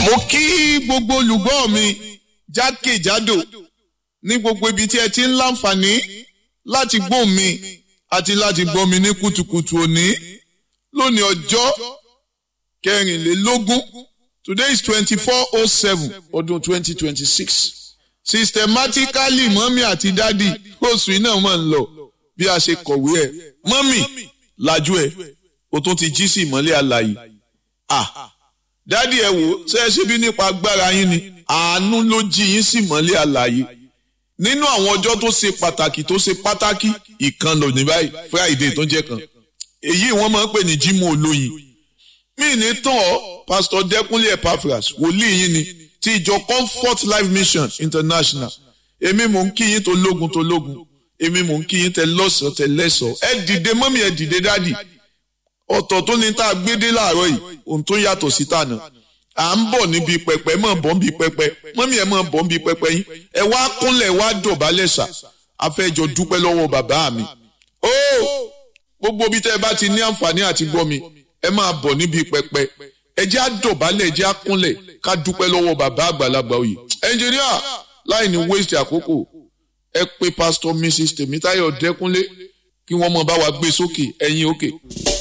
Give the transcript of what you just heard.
mo kí gbogbo olùgbọ́ mi jákèjádò ní gbogbo ibi tí ẹ ti ń láǹfààní láti gbọ́ mi àti láti gbọ́ mi ní kùtùkùtù òní lónìí ọjọ́ kẹrìnlélógún today is twenty-four oh seven ọdún twenty twenty-six systematically mọ́mí àti dádì oṣù iná mọ̀ ń lọ bí a ṣe kọ̀wé ẹ̀ mọ́mí lajú ẹ̀ o tún ti jí sí ìmọ́lẹ̀ àlàyé ah dádì ẹ wò ṣe é ṣe bí nípa agbára yín ni àánú ló jí yín sí ìmọ́lẹ̀ àlàyé nínú àwọn ọjọ́ tó ṣe pàtàkì tó ṣe pàtàkì ìkan lò ní báyìí friday tó jẹ́ kan èyí wọ́n máa ń pè ní jímọ̀ olóyin mí ní tán ọ́ pásítọ̀ dẹ́kunlé epaphras wòlíì yín ni ti ìjọ comfort life mission international èmi mò ń kí yín tó lógun tó lógun èmi mò ń kí yín tẹ lọ́sàn-án tẹ lẹ́sàn-án ẹ dìde mọ́mí ẹ dìde dádì ọ̀tọ̀ tó ní tá a gbé dé láàárọ̀ yìí ohun tó yàtọ̀ sí tànà à ń bọ̀ níbi pẹpẹ mọ̀ bọ̀ níbi pẹpẹ mọ́mí ẹ mọ̀ bọ̀ níbi pẹpẹ yín ẹ wá kúnlẹ̀ wá dọ̀bálẹ̀ sà afẹ́jọ dúpẹ́ lọ́wọ́ bàbá mi ó gbogbo bí tẹ́ ẹ bá ti ní àǹfààní àti gbọ́ mi ẹ máa bọ̀ níbi pẹpẹ ẹ jẹ́ àdọ̀bálẹ̀ ẹ jẹ́ àkúnlẹ̀ ká dúpẹ́ lọ́wọ́ bàbá àgbàlagbà òye ẹnjìníà láì ní waste àkókò ẹ pé pásítọ̀ mrs tèmítáyọ̀ dẹ́kúnlé kí wọ́n mọ̀ bá wa gbé sókè ẹ̀yìn òkè. Okay.